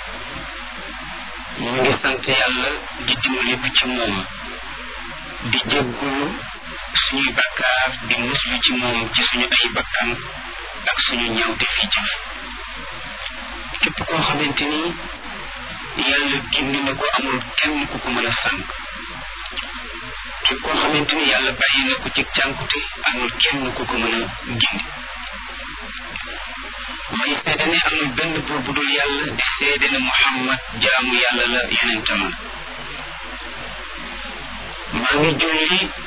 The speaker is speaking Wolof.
ñu ngi sant yàlla di dimbali ko ci moom di jéggulu suñuy bakkaar di muslu ci moom ci suñu ay bakkan ak suñu ñawte fi jëf képp koo xamante ni yàlla gindi na ko amul kenn ku ko mën a sànq képp koo xamante ni yàlla bàyyi na ko ci cànkute amul kenn ku ko mën a gindi may seede ne amul benn buur bu dul yàlla di seede ne Muhammad jaamu yàlla la yonentam la maa ngi julli